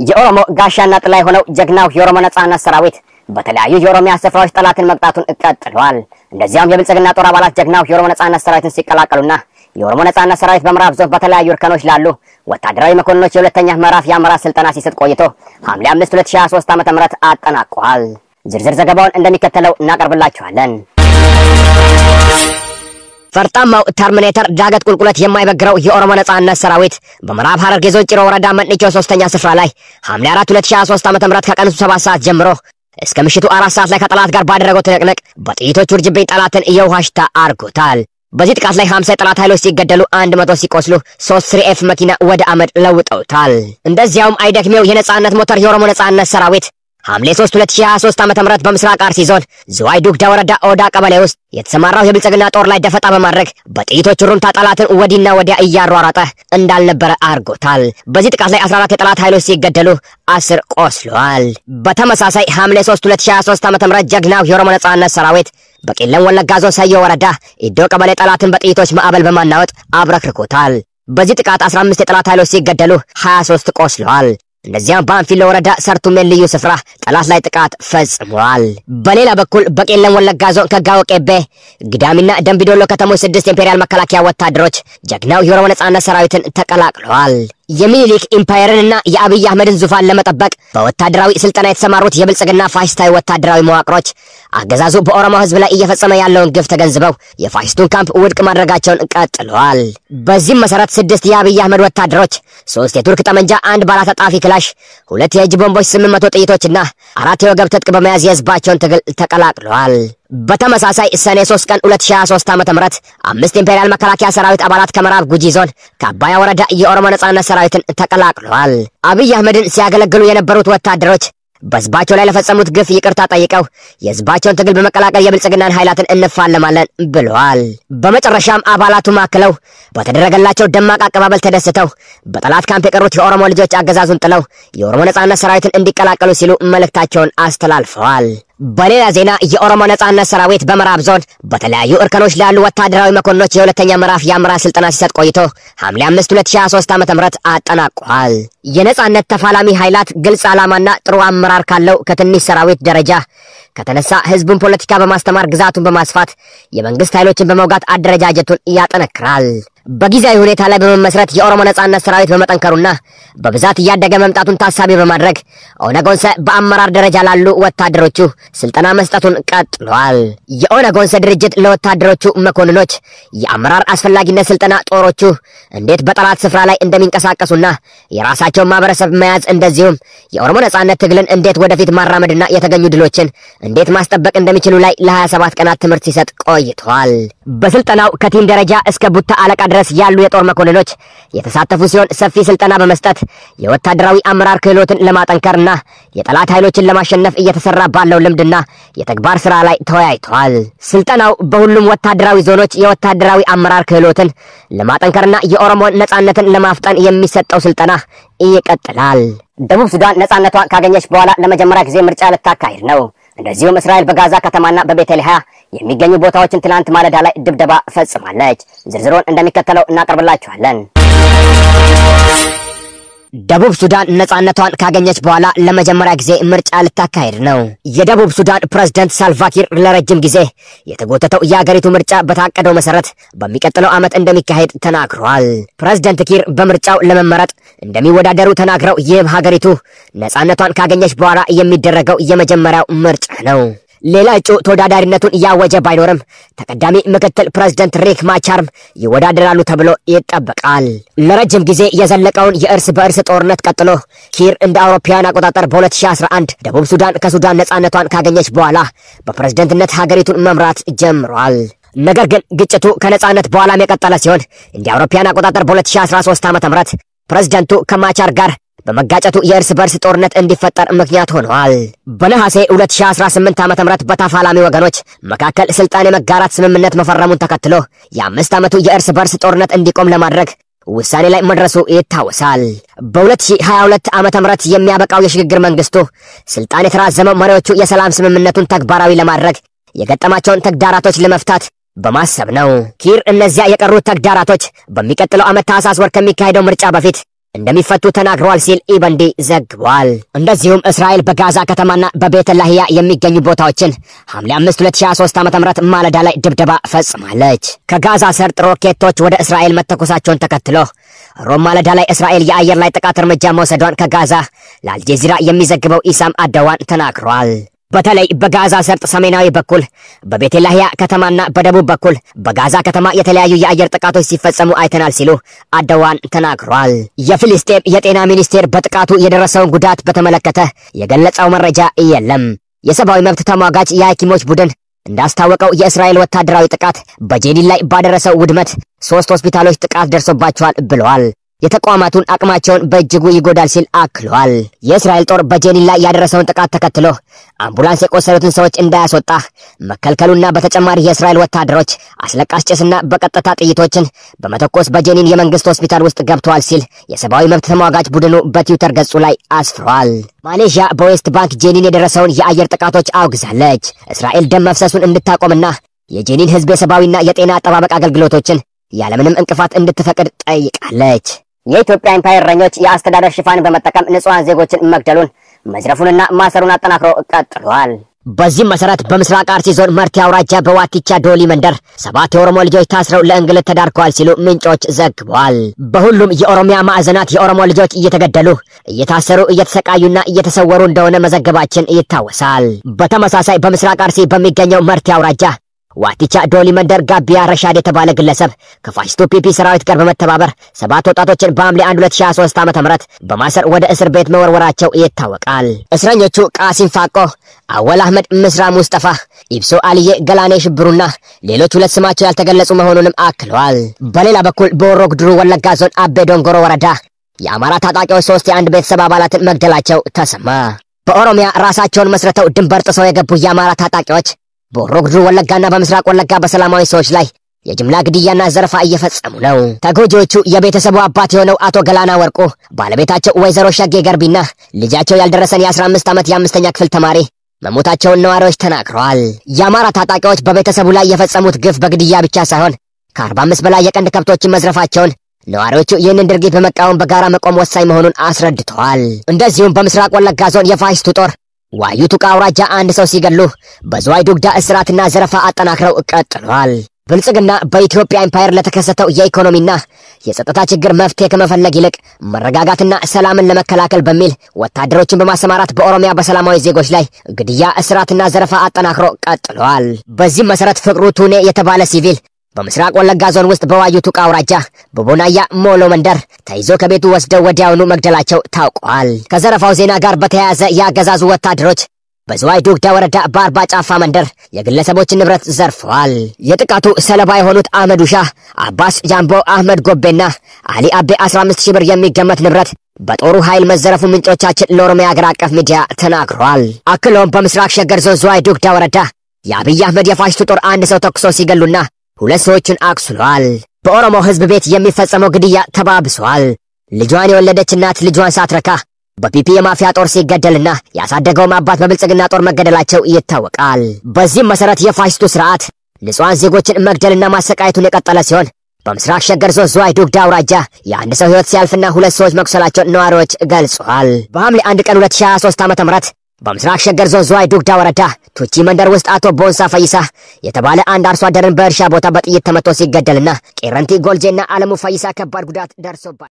የኦሮሞ ጋሻና ጥላ የሆነው ጀግናው የኦሮሞ ነጻነት ሰራዊት በተለያዩ የኦሮሚያ ስፍራዎች ጠላትን መቅጣቱን ቀጥሏል። እንደዚያም የብልጽግና ጦር አባላት ጀግናው የኦሮሞ ነጻነት ሰራዊትን ሲቀላቀሉና የኦሮሞ ነጻነት ሰራዊት በምዕራብ ዞን በተለያዩ እርከኖች ላሉ ወታደራዊ መኮንኖች የሁለተኛ ምዕራፍ የአመራር ስልጠና ሲሰጥ ቆይቶ ሐምሌ 5 2023 ዓ.ም አጠናቋል። ዝርዝር ዘገባውን እንደሚከተለው እናቀርብላችኋለን። ፈርጣማው ተርሚኔተር ዳገት ቁልቁለት የማይበግረው የኦሮሞ ነጻነት ሰራዊት በምዕራብ ሐረርጌ ዞን ጭሮ ወረዳ መጥኒቾ ሶስተኛ ስፍራ ላይ ሐምሌ 4 2023 ዓ.ም ከቀኑ 7 ሰዓት ጀምሮ እስከ ምሽቱ አራት ሰዓት ላይ ከጠላት ጋር ባደረገው ትንቅንቅ በጥይቶች ውርጅብኝ ጠላትን የውሃ ሽታ አርጎታል። በዚህ ጥቃት ላይ 50 የጠላት ኃይሎች ሲገደሉ 100 ሲቆስሉ ሶስት ስሪኤፍ መኪና ወደ አመድ ለውጠውታል። እንደዚያውም አይደክሜው የነጻነት ሞተር የኦሮሞ ነጻነት ሰራዊት ሐምሌ 3 2023 ዓ.ም በምስራቅ አርሲ ዞን ዝዋይ ዱግዳ ወረዳ ኦዳ ቀበሌ ውስጥ የተሰማራው የብልጽግና ጦር ላይ ደፈጣ በማድረግ በጥይቶች ሩምታ ጠላትን ወዲና ወዲያ እያሯሯጠ እንዳልነበረ አርጎታል። በዚህ ጥቃት ላይ 14 የጠላት ኃይሎች ሲገደሉ አስር ቆስለዋል። በተመሳሳይ ሐምሌ 3 2023 ዓ.ም ጀግናው የኦሮሞ ነጻነት ሰራዊት በቄለም ወለጋ ዞን ሰዮ ወረዳ ኢዶ ቀበሌ ጠላትን በጥይቶች ማዕበል በማናወጥ አብረክርኮታል። በዚህ ጥቃት 15 የጠላት ኃይሎች ሲገደሉ 23 ቆስለዋል። እነዚያም በአንፊሎ ወረዳ ሰርቱሜን ልዩ ስፍራ ጠላት ላይ ጥቃት ፈጽመዋል። በሌላ በኩል በቄለም ወለጋ ዞን ከጋዎ ቄቤ፣ ግዳሚና ደንቢዶሎ ከተሞች ስድስት የኢምፔሪያል መከላከያ ወታደሮች ጀግናው የኦሮሞ ነጻነት ሰራዊትን ተቀላቅለዋል። የሚኒሊክ ኢምፓየርንና የአብይ አህመድን ዙፋን ለመጠበቅ በወታደራዊ ስልጠና የተሰማሩት የብልጽግና ፋሽስታዊ ወታደራዊ መዋቅሮች አገዛዙ በኦሮሞ ሕዝብ ላይ እየፈጸመ ያለውን ግፍ ተገንዝበው የፋሽስቱን ካምፕ ውድቅ ማድረጋቸውን ቀጥለዋል። በዚህም መሰረት ስድስት የአብይ አህመድ ወታደሮች ሶስት የቱርክ ጠመንጃ፣ አንድ ባለተጣፊ ክላሽ፣ ሁለት የእጅ ቦምቦች፣ ስምንት መቶ ጥይቶችና አራት የወገብ ትጥቅ በመያዝ የህዝባቸውን ትግል ተቀላቅለዋል። በተመሳሳይ ሰኔ 3 ቀን 2023 ዓ.ም አምስት ኢምፔሪያል መከላከያ ሰራዊት አባላት ከምዕራብ ጉጂ ዞን ከአባያ ወረዳ የኦሮሞ ነጻነት ሰራዊትን ተቀላቅለዋል። አብይ አህመድን ሲያገለግሉ የነበሩት ወታደሮች በህዝባቸው ላይ ለፈጸሙት ግፍ ይቅርታ ጠይቀው የህዝባቸውን ትግል በመቀላቀል የብልጽግናን ኃይላትን እንፋለማለን ብለዋል። በመጨረሻም አባላቱ ማክለው በተደረገላቸው ደማቅ አቀባበል ተደስተው በጠላት ካምፕ የቀሩት የኦሮሞ ልጆች አገዛዙን ጥለው የኦሮሞ ነጻነት ሰራዊትን እንዲቀላቀሉ ሲሉ መልእክታቸውን አስተላልፈዋል። በሌላ ዜና የኦሮሞ ነጻነት ሰራዊት በምዕራብ ዞን በተለያዩ እርከኖች ላሉ ወታደራዊ መኮንኖች የሁለተኛ ምዕራፍ የአመራር ስልጠና ሲሰጥ ቆይቶ ሐምሌ 5 2023 ዓ.ም አጠናቋል። የነጻነት ተፋላሚ ኃይላት ግልጽ ዓላማና ጥሩ አመራር ካለው ከትንሽ ሰራዊት ደረጃ ከተነሳ ህዝቡን ፖለቲካ በማስተማር ግዛቱን በማስፋት የመንግስት ኃይሎችን በመውጋት አደረጃጀቱን ያጠነክራል። በጊዜያዊ ሁኔታ ላይ በመመስረት የኦሮሞ ነጻነት ሰራዊት በመጠንከሩና በብዛት እያደገ መምጣቱን ታሳቢ በማድረግ ኦነግ ኦንሰ በአመራር ደረጃ ላሉ ወታደሮቹ ስልጠና መስጠቱን ቀጥሏል። የኦነግ ኦንሰ ድርጅት ለወታደሮቹ መኮንኖች የአመራር አስፈላጊነት ስልጠና ጦሮቹ እንዴት በጠላት ስፍራ ላይ እንደሚንቀሳቀሱና የራሳቸውን ማህበረሰብ መያዝ እንደዚሁም የኦሮሞ ነጻነት ትግልን እንዴት ወደፊት ማራመድና የተገኙ ድሎችን እንዴት ማስጠበቅ እንደሚችሉ ላይ ለ27 ቀናት ትምህርት ሲሰጥ ቆይቷል። በስልጠናው ከቲም ደረጃ እስከ ቡታ አለቃ ድረስ ያሉ የጦር መኮንኖች የተሳተፉ ሲሆን ሰፊ ስልጠና በመስጠት የወታደራዊ አመራር ክህሎትን ለማጠንከርና የጠላት ኃይሎችን ለማሸነፍ እየተሰራ ባለው ልምድና የተግባር ስራ ላይ ተወያይተዋል። ስልጠናው በሁሉም ወታደራዊ ዞኖች የወታደራዊ አመራር ክህሎትን ለማጠንከርና የኦሮሞን ነጻነትን ለማፍጠን የሚሰጠው ስልጠና ይቀጥላል። ደቡብ ሱዳን ነጻነቷን ካገኘች በኋላ ለመጀመሪያ ጊዜ ምርጫ ልታካሂድ ነው። እንደዚሁም እስራኤል በጋዛ ከተማና በቤተልሔም የሚገኙ ቦታዎችን ትላንት ማለዳ ላይ ድብደባ ፈጽማለች። ዝርዝሩን እንደሚከተለው እናቀርብላችኋለን። ደቡብ ሱዳን ነጻነቷን ካገኘች በኋላ ለመጀመሪያ ጊዜ ምርጫ ልታካሄድ ነው። የደቡብ ሱዳን ፕሬዝደንት ሳልቫኪር ለረጅም ጊዜ የተጎተተው የአገሪቱ ምርጫ በታቀደው መሰረት በሚቀጥለው ዓመት እንደሚካሄድ ተናግረዋል። ፕሬዝደንት ኪር በምርጫው ለመመረጥ እንደሚወዳደሩ ተናግረው ይህም ሀገሪቱ ነጻነቷን ካገኘች በኋላ የሚደረገው የመጀመሪያው ምርጫ ነው። ሌላ እጩ ተወዳዳሪነቱን እያወጀ ባይኖርም ተቀዳሚ ምክትል ፕሬዝደንት ሪክ ማቻርም ይወዳደራሉ ተብሎ ይጠበቃል። ለረጅም ጊዜ የዘለቀውን የእርስ በእርስ ጦርነት ቀጥሎ ኪር እንደ አውሮፓውያን አቆጣጠር በ2011 ደቡብ ሱዳን ከሱዳን ነጻነቷን ካገኘች በኋላ በፕሬዝደንትነት ሀገሪቱን መምራት ጀምሯል። ነገር ግን ግጭቱ ከነጻነት በኋላም የቀጠለ ሲሆን እንደ አውሮፓውያን አቆጣጠር በ2013 ዓ.ም ፕሬዝደንቱ ከማቻር ጋር በመጋጨቱ የእርስ በርስ ጦርነት እንዲፈጠር ምክንያት ሆነዋል። በነሐሴ 2018 ዓ.ም በተፋላሚ ወገኖች መካከል ስልጣን የመጋራት ስምምነት መፈረሙን ተከትሎ የአምስት ዓመቱ የእርስ በርስ ጦርነት እንዲቆም ለማድረግ ውሳኔ ላይ መድረሱ ይታወሳል። በ2022 ዓመተ ምህረት የሚያበቃው የሽግግር መንግስቱ ስልጣን የተራዘመው መሪዎቹ የሰላም ስምምነቱን ተግባራዊ ለማድረግ የገጠማቸውን ተግዳራቶች ለመፍታት በማሰብ ነው። ኪር እነዚያ የቀሩት ተግዳራቶች በሚቀጥለው ዓመት ታህሳስ ወር ከሚካሄደው ምርጫ በፊት እንደሚፈቱ ተናግረዋል ሲል ኢበንዲ ዘግቧል። እንደዚሁም እስራኤል በጋዛ ከተማና በቤተ ላህያ የሚገኙ ቦታዎችን ሐምሌ 5 2023 ዓ.ም ማለዳ ላይ ድብደባ ፈጽማለች። ከጋዛ ሰርጥ ሮኬቶች ወደ እስራኤል መተኮሳቸውን ተከትሎ ሮም ማለዳ ላይ እስራኤል የአየር ላይ ጥቃት እርምጃ መውሰዷን ከጋዛ ለአልጀዚራ የሚዘግበው ኢሳም አደዋን ተናግሯል። በተለይ በጋዛ ሰርጥ ሰሜናዊ በኩል በቤተላህያ ከተማና በደቡብ በኩል በጋዛ ከተማ የተለያዩ የአየር ጥቃቶች ሲፈጸሙ አይተናል ሲሉ አደዋን ተናግሯል። የፊልስጤም የጤና ሚኒስቴር በጥቃቱ የደረሰውን ጉዳት በተመለከተ የገለጸው መረጃ የለም። የሰብአዊ መብት ተሟጋች የሐኪሞች ቡድን እንዳስታወቀው የእስራኤል ወታደራዊ ጥቃት በጄኒን ላይ ባደረሰው ውድመት ሶስት ሆስፒታሎች ጥቃት ደርሶባቸዋል ብለዋል። የተቋማቱን አቅማቸውን በእጅጉ ይጎዳል ሲል አክሏል። የእስራኤል ጦር በጄኒን ላይ ያደረሰውን ጥቃት ተከትሎ አምቡላንስ የቆሰሉትን ሰዎች እንዳያስወጣ መከልከሉና በተጨማሪ የእስራኤል ወታደሮች አስለቃሽ ጭስና በቀጥታ ጥይቶችን በመተኮስ በጄኒን የመንግስት ሆስፒታል ውስጥ ገብተዋል ሲል የሰብአዊ መብት ተሟጋች ቡድኑ በትዊተር ገጹ ላይ አስፍሯል። ማሌዥያ በዌስት ባንክ ጄኒን የደረሰውን የአየር ጥቃቶች አውግዛለች። እስራኤል ደም መፍሰሱን እንድታቆምና የጄኒን ህዝብ የሰብአዊና የጤና አጠባበቅ አገልግሎቶችን ያለምንም እንቅፋት እንድትፈቅድ ጠይቃለች። የኢትዮጵያ ኢምፓየር እረኞች የአስተዳደር ሽፋን በመጠቀም ንጹሐን ዜጎችን መግደሉን መዝረፉንና ማሰሩን አጠናክሮ ቀጥሏል። በዚህም መሰረት በምስራቅ አርሲ ዞን መርቲ አውራጃ በዋቲቻ ዶሊ መንደር ሰባት የኦሮሞ ልጆች ታስረው ለእንግልት ተዳርገዋል ሲሉ ምንጮች ዘግቧል። በሁሉም የኦሮሚያ ማዕዘናት የኦሮሞ ልጆች እየተገደሉ እየታሰሩ እየተሰቃዩና እየተሰወሩ እንደሆነ መዘገባችን ይታወሳል። በተመሳሳይ በምስራቅ አርሲ በሚገኘው መርቲ አውራጃ ዋቲቻ ዶሊ መንደር ጋቢያ ረሻድ የተባለ ግለሰብ ከፋሽስቱ ፒፒ ሰራዊት ጋር በመተባበር ሰባት ወጣቶችን በሐምሌ 1 2023 ዓ.ም በማሰር ወደ እስር ቤት መወርወራቸው ይታወቃል። እስረኞቹ ቃሲም ፋቆ፣ አወል አህመድ፣ ምስራ ሙስጠፋ፣ ኢብሶ አልዬ፣ ገላኔ ሽብሩና ሌሎች ሁለት ስማቸው ያልተገለጹ መሆኑንም አክለዋል። በሌላ በኩል በሆሮ ጉዱሩ ወለጋ ዞን አቤ ዶንጎሮ ወረዳ የአማራ ታጣቂዎች ሶስት የአንድ ቤተሰብ አባላትን መግደላቸው ተሰማ። በኦሮሚያ ራሳቸውን መስርተው ድንበር ጥሰው የገቡ የአማራ ታጣቂዎች በሆሮ ጉዱሩ ወለጋና በምስራቅ ወለጋ በሰላማዊ ሰዎች ላይ የጅምላ ግድያና ዘረፋ እየፈጸሙ ነው። ተጎጂዎቹ የቤተሰቡ አባት የሆነው አቶ ገላና ወርቁ፣ ባለቤታቸው ወይዘሮ ሸጌ ገርቢና ልጃቸው ያልደረሰን የ15 ዓመት የአምስተኛ ክፍል ተማሪ መሞታቸውን ነዋሪዎች ተናግረዋል። የአማራ ታጣቂዎች በቤተሰቡ ላይ የፈጸሙት ግፍ በግድያ ብቻ ሳይሆን ከ45 በላይ የቀንድ ከብቶችን መዝረፋቸውን ነዋሪዎቹ ይህንን ድርጊት በመቃወም በጋራ መቆም ወሳኝ መሆኑን አስረድተዋል። እንደዚሁም በምስራቅ ወለጋ ዞን የፋሽስቱ ጦር ዋዩ ቱቃ አውራጃ አንድ ሰው ሲገሉ በዝዋይ ዱግዳ እስራትና ዘረፋ አጠናክረው ቀጥሏል። ብልጽግና በኢትዮጵያ ኢምፓየር ለተከሰተው የኢኮኖሚና የጸጥታ ችግር መፍትሄ ከመፈለግ ይልቅ መረጋጋትና ሰላምን ለመከላከል በሚል ወታደሮችን በማሰማራት በኦሮሚያ በሰላማዊ ዜጎች ላይ ግድያ፣ እስራትና ዘረፋ አጠናክሮ ቀጥሏል። በዚህም መሰረት ፍቅሩ ቱኔ የተባለ ሲቪል በምስራቅ ወለጋ ዞን ውስጥ በዋዩ ቱቃ አውራጃ በቦናያ ሞሎ መንደር ተይዞ ከቤቱ ወስደው ወዲያውኑ መግደላቸው ታውቋል። ከዘረፋው ዜና ጋር በተያያዘ የአገዛዙ ወታደሮች በዝዋይ ዱግዳ ወረዳ በአርባ ጫፋ መንደር የግለሰቦችን ንብረት ዘርፈዋል። የጥቃቱ ሰለባ የሆኑት አህመድ ውሻ፣ አባስ ጃምቦ፣ አህመድ ጎቤና አሊ አቤ 15 ሺህ ብር የሚገመት ንብረት በጦሩ ኃይል መዘረፉ ምንጮቻችን ለኦሮሚያ አገር አቀፍ ሚዲያ ተናግሯል። አክሎም በምስራቅ ሸገር ዞን ዝዋይ ዱግዳ ወረዳ የአብይ አህመድ የፋሽቱ ጦር አንድ ሰው ተኩሶ ሲገሉና ሁለት ሰዎችን አቁስሏል። በኦሮሞ ሕዝብ ቤት የሚፈጸመው ግድያ ተባብሷል። ልጇን የወለደች እናት ልጇን ሳትረካ በፒፒ የማፊያ ጦር ሲገደልና ያሳደገውም አባት በብልጽግና ጦር መገደላቸው ይታወቃል። በዚህም መሰረት የፋሽስቱ ስርዓት ንጹሐን ዜጎችን መግደልና ማሰቃየቱን የቀጠለ ሲሆን በምስራቅ ሸገር ዞን ዝዋይ ዱግዳ አውራጃ የአንድ ሰው ሕይወት ሲያልፍና ሁለት ሰዎች መቁሰላቸውን ነዋሪዎች ገልጸዋል። በሐምሌ አንድ ቀን 2023 ዓ.ም በምስራቅ ሸገር ዞን ዝዋይ ዱግዳ ወረዳ ቱቺ መንደር ውስጥ አቶ ቦንሳ ፈይሳ የተባለ አንድ አርሶ አደርን በእርሻ ቦታ በጥይት ተመቶ ሲገደልና ቄረንቲ ጎልጄና አለሙ ፈይሳ ከባድ ጉዳት ደርሶባል።